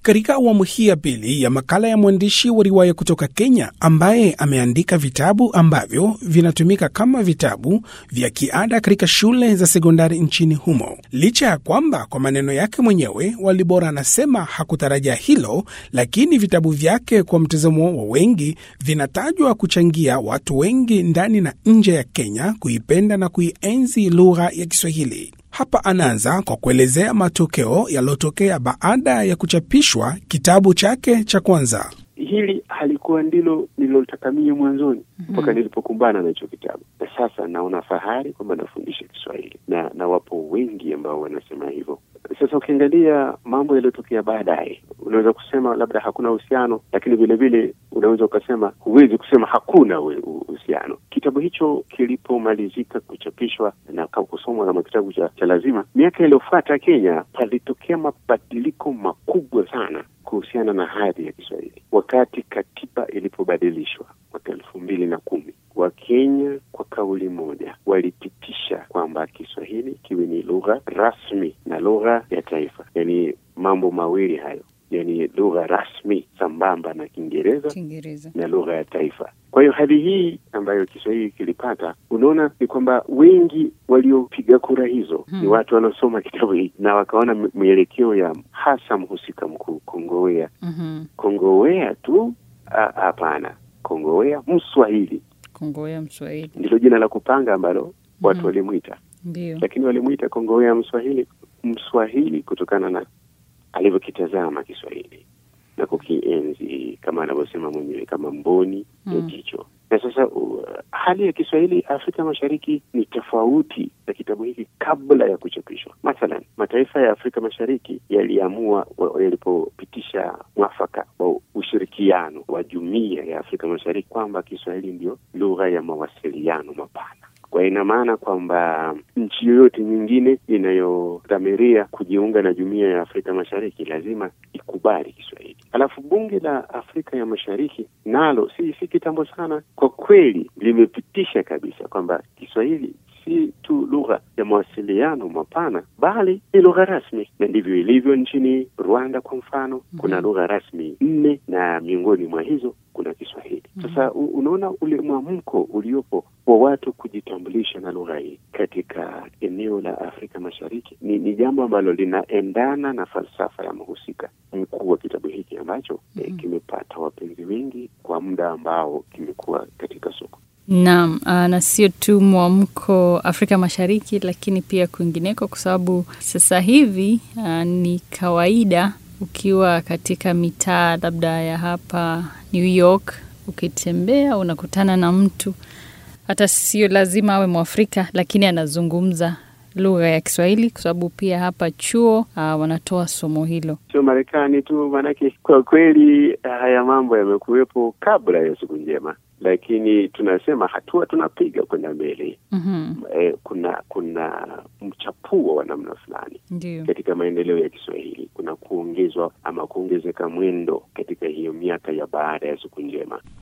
Katika awamu hii ya pili ya makala ya mwandishi wa riwaya kutoka Kenya ambaye ameandika vitabu ambavyo vinatumika kama vitabu vya kiada katika shule za sekondari nchini humo, licha ya kwamba kwa maneno yake mwenyewe Walibora anasema hakutarajia hilo, lakini vitabu vyake kwa mtazamo wa wengi vinatajwa kuchangia watu wengi ndani na nje ya Kenya kuipenda na kuienzi lugha ya Kiswahili. Hapa anaanza kwa kuelezea matokeo yaliyotokea baada ya kuchapishwa kitabu chake cha kwanza. Hili halikuwa ndilo nililotaka mie mwanzoni mpaka mm -hmm. nilipokumbana na hicho kitabu, na sasa naona fahari kwamba nafundisha Kiswahili na na wapo wengi ambao wanasema hivyo. Sasa ukiangalia mambo yaliyotokea baadaye, unaweza kusema labda hakuna uhusiano, lakini vile vile unaweza ukasema, huwezi kusema hakuna uhusiano. Kitabu hicho kilipomalizika kuchapishwa na kusomwa kama kitabu cha, cha lazima, miaka iliyofuata Kenya palitokea mabadiliko makubwa sana kuhusiana na hadhi ya Kiswahili wakati katiba ilipobadilishwa mwaka elfu mbili na kumi. Wakenya kwa kauli moja walipitisha kwamba Kiswahili kiwe ni lugha rasmi na lugha ya taifa, yaani mambo mawili hayo, yaani lugha rasmi sambamba na Kiingereza na lugha ya taifa. Kwa hiyo hali hii ambayo Kiswahili kilipata, unaona ni kwamba wengi waliopiga kura hizo hmm, ni watu wanaosoma kitabu hiki na wakaona mielekeo ya hasa mhusika mkuu Kongowea. mm -hmm. Kongowea tu hapana, Kongowea Mswahili. Kongowea Mswahili ndilo jina la kupanga ambalo watu mm -hmm. walimwita, ndio, lakini walimwita Kongowea Mswahili, Mswahili kutokana na alivyokitazama Kiswahili na kukienzi kama anavyosema mwenyewe kama mboni ya mm. jicho. Na sasa uh, hali ya Kiswahili Afrika Mashariki ni tofauti na kitabu hiki kabla ya kuchapishwa. Mathalan, mataifa ya Afrika Mashariki yaliamua yalipopitisha mwafaka wa ushirikiano wa Jumuiya ya Afrika Mashariki kwamba Kiswahili ndio lugha ya mawasiliano mapana kwa ina maana kwamba nchi yoyote nyingine inayodhamiria kujiunga na jumuiya ya Afrika Mashariki lazima ikubali Kiswahili. Alafu bunge la Afrika ya Mashariki nalo si si kitambo sana, kwa kweli limepitisha kabisa kwamba Kiswahili si tu lugha ya mawasiliano mapana bali ni lugha rasmi, na ndivyo ilivyo nchini Rwanda. Kwa mfano, mm -hmm. kuna lugha rasmi nne na miongoni mwa hizo kuna Kiswahili. mm -hmm. Sasa unaona ule mwamko uliopo wa watu kujitambulisha na lugha hii katika eneo la Afrika Mashariki ni, ni jambo ambalo linaendana na falsafa ya mhusika mkuu wa kitabu hiki ambacho mm -hmm. eh, kimepata wapenzi wengi kwa muda ambao kimekuwa katika soko. Naam, na sio tu mwamko Afrika Mashariki, lakini pia kwingineko, kwa sababu sasa hivi uh, ni kawaida ukiwa katika mitaa labda ya hapa New York, ukitembea unakutana na mtu hata sio lazima awe Mwafrika, lakini anazungumza lugha ya Kiswahili kwa sababu pia hapa chuo uh, wanatoa somo hilo. Sio Marekani tu, maanake kwa kweli haya mambo yamekuwepo kabla ya siku njema lakini tunasema hatua tunapiga kwenda mbele. mm -hmm. E, kuna kuna mchapuo wa namna fulani katika maendeleo ya Kiswahili. Kuna kuongezwa ama kuongezeka mwendo katika hiyo miaka ya baada ya siku njema.